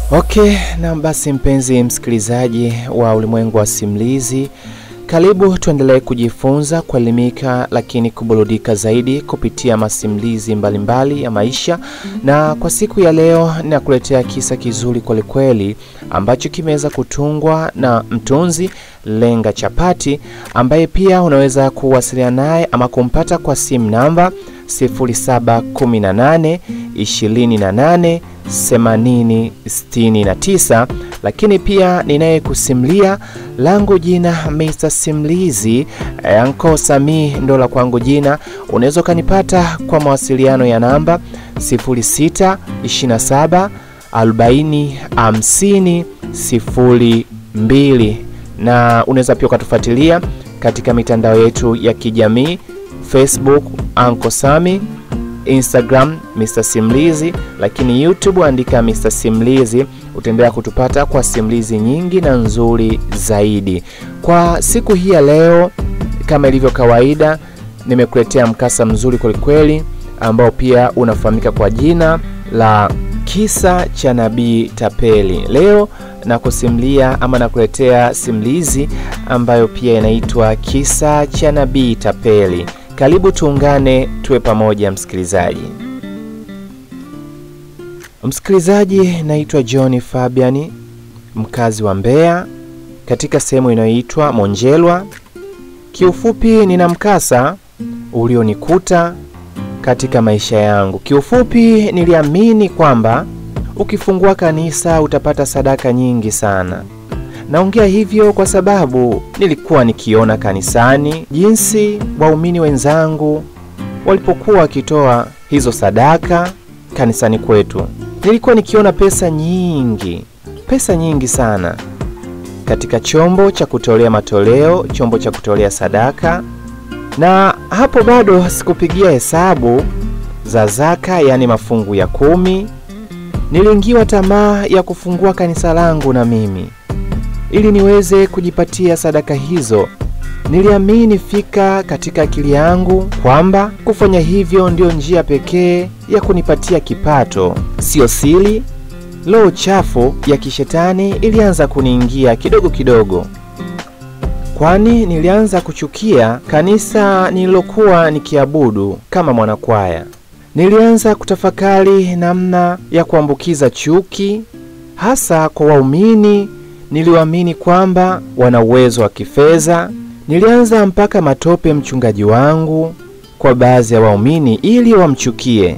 Okay, na basi mpenzi msikilizaji wa ulimwengu wa simulizi, karibu tuendelee kujifunza, kuelimika, lakini kuburudika zaidi kupitia masimulizi mbalimbali mbali ya maisha. Na kwa siku ya leo ninakuletea kisa kizuri kwelikweli ambacho kimeweza kutungwa na mtunzi Lenga Chapati, ambaye pia unaweza kuwasiliana naye ama kumpata kwa simu namba 0718 28 80 69, lakini pia ninayekusimulia langu jina Mr. Simulizi Anko Sami ndo la kwangu jina. Unaweza ukanipata kwa mawasiliano ya namba 06 27 40 50 02, na unaweza pia ukatufuatilia katika mitandao yetu ya kijamii Facebook Anko Sami Instagram Mr. Simulizi, lakini YouTube andika Mr. Simulizi, utaendelea kutupata kwa simulizi nyingi na nzuri zaidi. Kwa siku hii ya leo, kama ilivyo kawaida, nimekuletea mkasa mzuri kwelikweli ambao pia unafahamika kwa jina la kisa cha nabii tapeli. Leo nakusimulia ama nakuletea simulizi ambayo pia inaitwa kisa cha nabii tapeli. Karibu tuungane tuwe pamoja msikilizaji. Msikilizaji, naitwa John Fabian, mkazi wa Mbeya katika sehemu inayoitwa Monjelwa. Kiufupi, nina mkasa ulionikuta katika maisha yangu. Kiufupi, niliamini kwamba ukifungua kanisa utapata sadaka nyingi sana. Naongea hivyo kwa sababu nilikuwa nikiona kanisani jinsi waumini wenzangu walipokuwa wakitoa hizo sadaka kanisani kwetu. Nilikuwa nikiona pesa nyingi, pesa nyingi sana katika chombo cha kutolea matoleo, chombo cha kutolea sadaka, na hapo bado sikupigia hesabu za zaka, yaani mafungu ya kumi. Niliingiwa tamaa ya kufungua kanisa langu na mimi ili niweze kujipatia sadaka hizo. Niliamini fika katika akili yangu kwamba kufanya hivyo ndiyo njia pekee ya kunipatia kipato. Siyo siri, roho chafu ya kishetani ilianza kuniingia kidogo kidogo, kwani nilianza kuchukia kanisa nililokuwa nikiabudu kama mwanakwaya. Nilianza kutafakari namna ya kuambukiza chuki, hasa kwa waumini niliwaamini kwamba wana uwezo wa kifedha. Nilianza mpaka matope mchungaji wangu kwa baadhi ya waumini ili wamchukie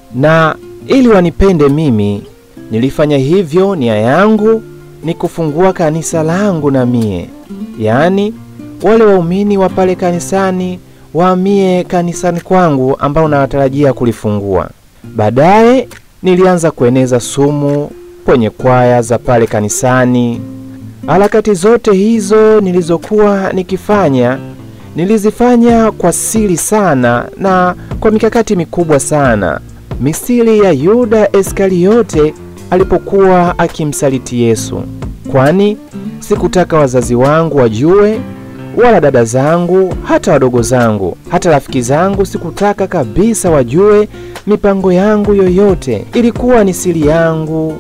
na ili wanipende mimi. Nilifanya hivyo, nia yangu ni kufungua kanisa langu na mie, yaani wale waumini wa pale kanisani waamie kanisani kwangu ambao nawatarajia kulifungua. Baadaye nilianza kueneza sumu kwenye kwaya za pale kanisani. Harakati zote hizo nilizokuwa nikifanya nilizifanya kwa siri sana na kwa mikakati mikubwa sana, misiri ya Yuda Iskariote alipokuwa akimsaliti Yesu, kwani sikutaka wazazi wangu wajue, wala dada zangu, hata wadogo zangu, hata rafiki zangu, sikutaka kabisa wajue mipango yangu yoyote. Ilikuwa ni siri yangu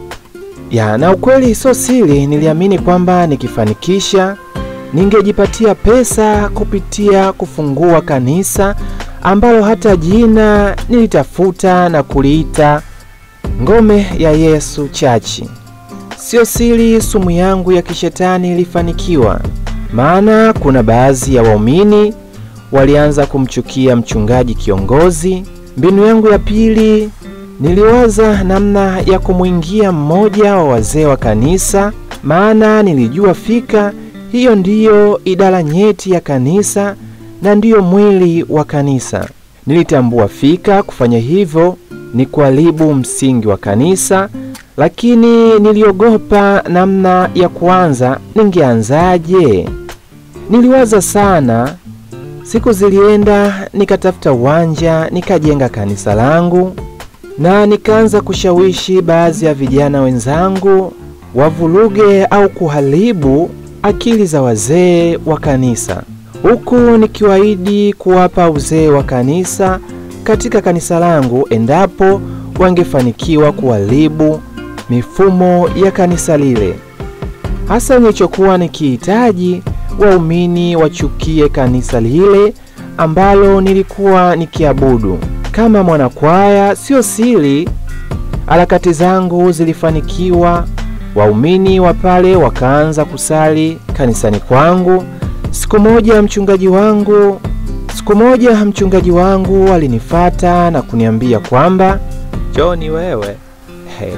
ya na ukweli sio siri. Niliamini kwamba nikifanikisha ningejipatia pesa kupitia kufungua kanisa ambalo hata jina nilitafuta na kuliita Ngome ya Yesu Chachi. Sio siri, sumu yangu ya kishetani ilifanikiwa, maana kuna baadhi ya waumini walianza kumchukia mchungaji kiongozi. Mbinu yangu ya pili niliwaza namna ya kumwingia mmoja wa wazee wa kanisa, maana nilijua fika hiyo ndiyo idara nyeti ya kanisa na ndiyo mwili wa kanisa. Nilitambua fika kufanya hivyo ni kuharibu msingi wa kanisa, lakini niliogopa namna ya kuanza. Ningeanzaje? Niliwaza sana. Siku zilienda, nikatafuta uwanja, nikajenga kanisa langu na nikaanza kushawishi baadhi ya vijana wenzangu wavuruge au kuharibu akili za wazee wa kanisa, huku nikiwaahidi kuwapa uzee wa kanisa katika kanisa langu endapo wangefanikiwa kuharibu mifumo ya kanisa lile. Hasa nilichokuwa nikihitaji, waumini wachukie kanisa lile ambalo nilikuwa nikiabudu. Kama mwanakwaya, sio siri, harakati zangu zilifanikiwa. Waumini wa pale wakaanza kusali kanisani kwangu. Siku moja mchungaji wangu siku moja mchungaji wangu alinifata na kuniambia kwamba Joni, wewe hey.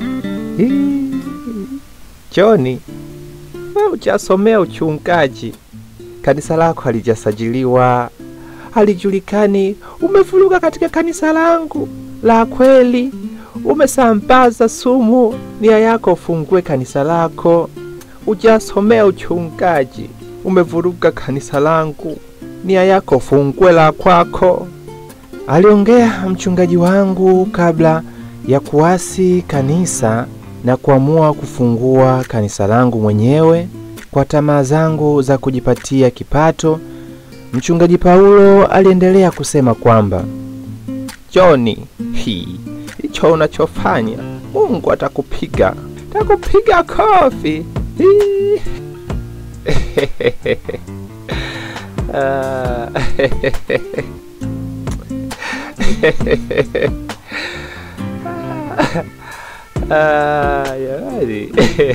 Joni, wewe hujasomea uchungaji, kanisa lako halijasajiliwa, halijulikani. Umevuruga katika kanisa langu la kweli, umesambaza sumu. Nia yako ufungue kanisa lako, hujasomea uchungaji, umevuruga kanisa langu. Nia yako fungue la kwako, aliongea mchungaji wangu kabla ya kuasi kanisa na kuamua kufungua kanisa langu mwenyewe kwa tamaa zangu za kujipatia kipato. Mchungaji Paulo aliendelea kusema kwamba Joni, hii hicho unachofanya Mungu atakupiga, atakupiga kofi. Hii. Ah. Ah, jamani.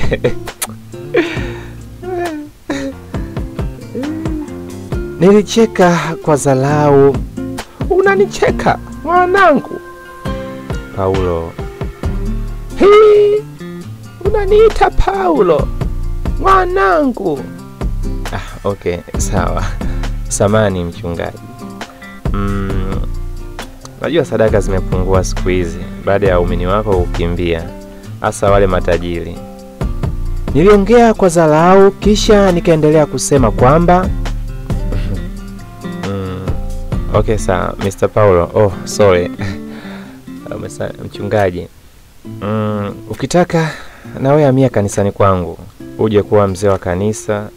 Nilicheka kwa dharau. Unanicheka mwanangu? Paulo. Hii, unaniita Paulo mwanangu? Ah, okay, sawa. Samani mchungaji. Mm, najua sadaka zimepungua siku hizi baada ya waumini wako kukimbia, hasa wale matajiri. Niliongea kwa dharau, kisha nikaendelea kusema kwamba mm, okay sawa Mr. Paulo. Oh, sorry Umesa, mchungaji mm, ukitaka nawe amia kanisani kwangu uje kuwa mzee wa kanisa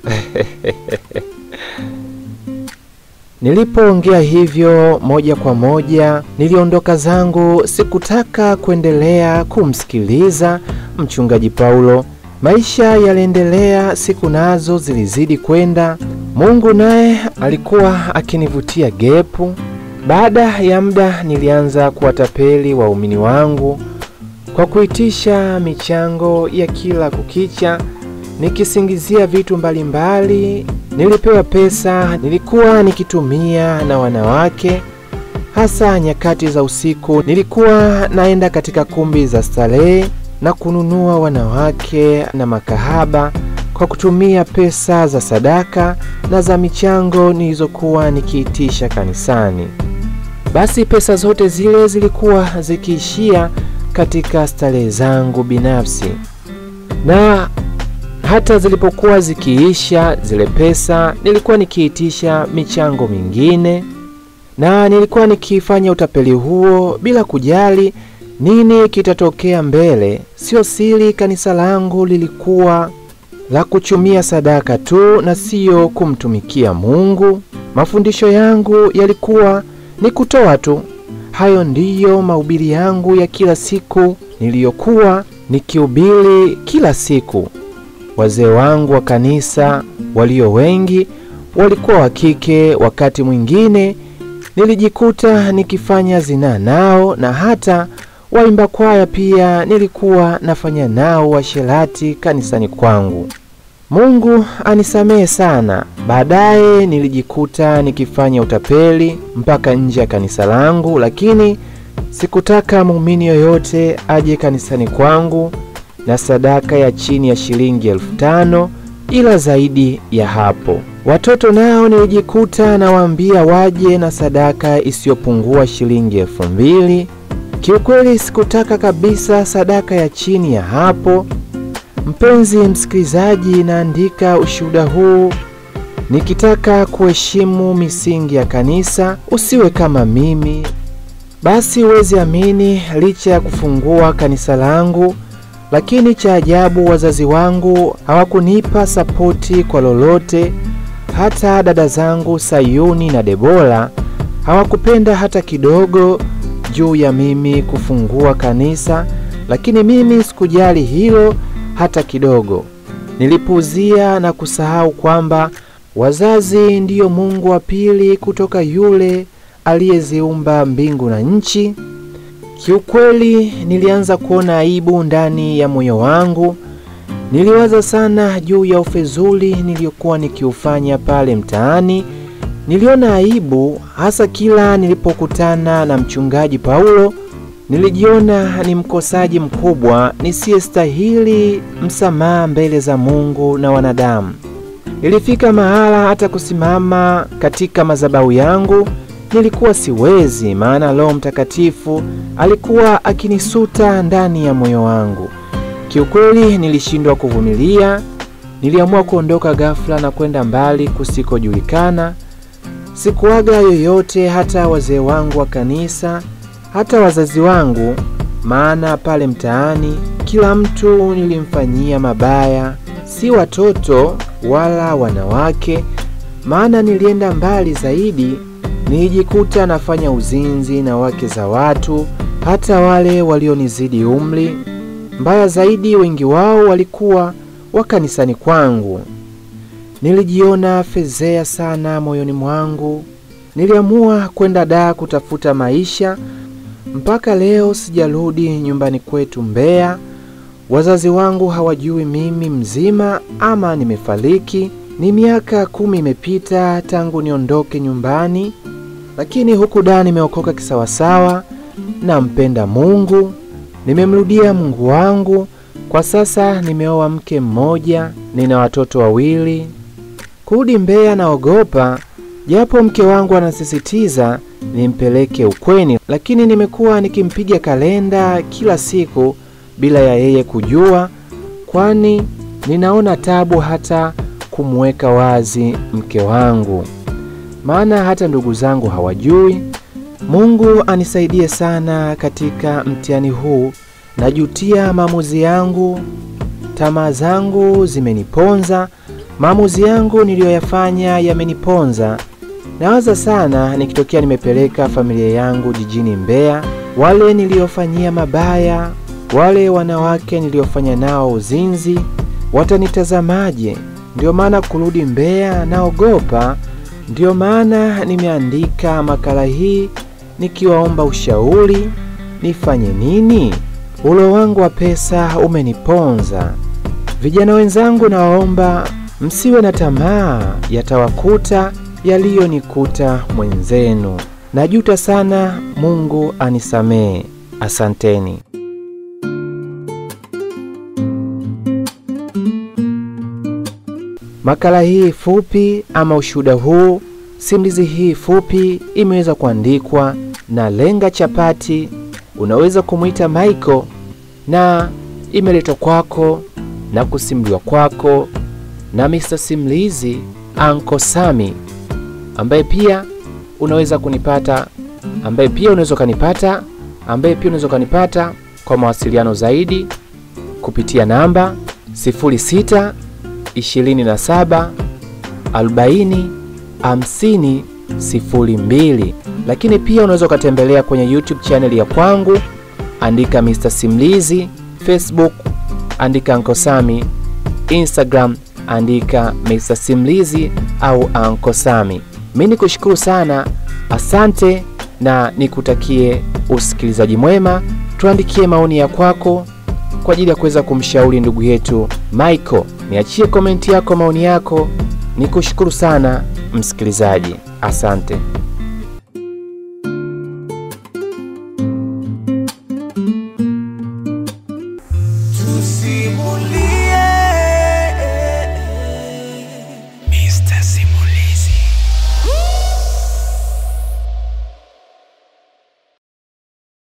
Nilipoongea hivyo moja kwa moja niliondoka zangu. Sikutaka kuendelea kumsikiliza mchungaji Paulo. Maisha yaliendelea, siku nazo zilizidi kwenda. Mungu naye alikuwa akinivutia gepu. Baada ya muda, nilianza kuwatapeli waumini wangu kwa kuitisha michango ya kila kukicha nikisingizia vitu mbalimbali. Nilipewa pesa nilikuwa nikitumia na wanawake, hasa nyakati za usiku. Nilikuwa naenda katika kumbi za starehe na kununua wanawake na makahaba kwa kutumia pesa za sadaka na za michango nilizokuwa nikiitisha kanisani. Basi pesa zote zile zilikuwa zikiishia katika starehe zangu binafsi na hata zilipokuwa zikiisha zile pesa, nilikuwa nikiitisha michango mingine, na nilikuwa nikifanya utapeli huo bila kujali nini kitatokea mbele. Sio siri, kanisa langu lilikuwa la kuchumia sadaka tu na siyo kumtumikia Mungu. Mafundisho yangu yalikuwa ni kutoa tu. Hayo ndiyo mahubiri yangu ya kila siku niliyokuwa nikihubiri kila siku. Wazee wangu wa kanisa walio wengi walikuwa wa kike. Wakati mwingine nilijikuta nikifanya zinaa nao, na hata waimba kwaya pia nilikuwa nafanya nao washerati kanisani kwangu. Mungu anisamehe sana. Baadaye nilijikuta nikifanya utapeli mpaka nje ya kanisa langu, lakini sikutaka muumini yoyote aje kanisani kwangu na sadaka ya chini ya shilingi elfu tano ila zaidi ya hapo. Watoto nao nilijikuta nawaambia waje na sadaka isiyopungua shilingi elfu mbili. Kiukweli sikutaka kabisa sadaka ya chini ya hapo. Mpenzi msikilizaji, naandika ushuhuda huu nikitaka kuheshimu misingi ya kanisa. Usiwe kama mimi. Basi huwezi amini, licha ya kufungua kanisa langu lakini cha ajabu, wazazi wangu hawakunipa sapoti kwa lolote. Hata dada zangu Sayuni na Debora hawakupenda hata kidogo juu ya mimi kufungua kanisa, lakini mimi sikujali hilo hata kidogo. Nilipuuzia na kusahau kwamba wazazi ndiyo Mungu wa pili kutoka yule aliyeziumba mbingu na nchi. Kiukweli nilianza kuona aibu ndani ya moyo wangu. Niliwaza sana juu ya ufezuli niliyokuwa nikiufanya pale mtaani. Niliona aibu hasa kila nilipokutana na mchungaji Paulo. Nilijiona ni mkosaji mkubwa nisiyestahili msamaha mbele za Mungu na wanadamu. Ilifika mahala hata kusimama katika madhabahu yangu nilikuwa siwezi, maana Roho Mtakatifu alikuwa akinisuta ndani ya moyo wangu. Kiukweli nilishindwa kuvumilia. Niliamua kuondoka ghafla na kwenda mbali kusikojulikana. Sikuaga yoyote, hata wazee wangu wa kanisa, hata wazazi wangu, maana pale mtaani kila mtu nilimfanyia mabaya, si watoto wala wanawake. Maana nilienda mbali zaidi, nilijikuta nafanya uzinzi na wake za watu, hata wale walionizidi umri. Mbaya zaidi, wengi wao walikuwa wa kanisani kwangu. Nilijiona fezea sana moyoni mwangu. Niliamua kwenda Dar kutafuta maisha. Mpaka leo sijarudi nyumbani kwetu Mbeya. Wazazi wangu hawajui mimi mzima ama nimefariki. Ni miaka kumi imepita tangu niondoke nyumbani, lakini huku Dar nimeokoka kisawasawa. Nampenda Mungu, nimemrudia Mungu wangu. Kwa sasa nimeoa mke mmoja, nina watoto wawili. Kurudi Mbeya naogopa, japo mke wangu anasisitiza nimpeleke ukweni, lakini nimekuwa nikimpiga kalenda kila siku bila ya yeye kujua, kwani ninaona tabu hata kumweka wazi mke wangu, maana hata ndugu zangu hawajui. Mungu anisaidie sana katika mtihani huu. Najutia maamuzi yangu, tamaa zangu zimeniponza. Maamuzi yangu niliyoyafanya yameniponza. Nawaza sana nikitokea nimepeleka familia yangu jijini Mbeya, wale niliyofanyia mabaya, wale wanawake niliyofanya nao uzinzi, watanitazamaje? Ndio maana kurudi Mbeya naogopa. Ndio maana nimeandika makala hii nikiwaomba ushauri, nifanye nini? Ulo wangu wa pesa umeniponza. Vijana wenzangu, nawaomba msiwe na tamaa, yatawakuta yaliyonikuta mwenzenu. Najuta sana, Mungu anisamee. Asanteni. Makala hii fupi ama ushuhuda huu, simulizi hii fupi imeweza kuandikwa na Lenga Chapati, unaweza kumwita Michael, na imeletwa kwako na kusimuliwa kwako na Mr. Simulizi Anko Sami, ambaye pia unaweza kunipata, ambaye pia unaweza ukanipata, ambaye pia unaweza ukanipata kwa mawasiliano zaidi kupitia namba 06 27 40 50 02, lakini pia unaweza ukatembelea kwenye YouTube channel ya kwangu, andika Mr. Simulizi, Facebook andika Anko Sami, Instagram andika Mr. Simulizi au Anko Sami. Mimi nikushukuru sana, asante na nikutakie usikilizaji mwema. Tuandikie maoni ya kwako kwa ajili ya kuweza kumshauri ndugu yetu Michael. Niachie komenti yako, maoni yako. Nikushukuru sana msikilizaji, asante. Tusimulie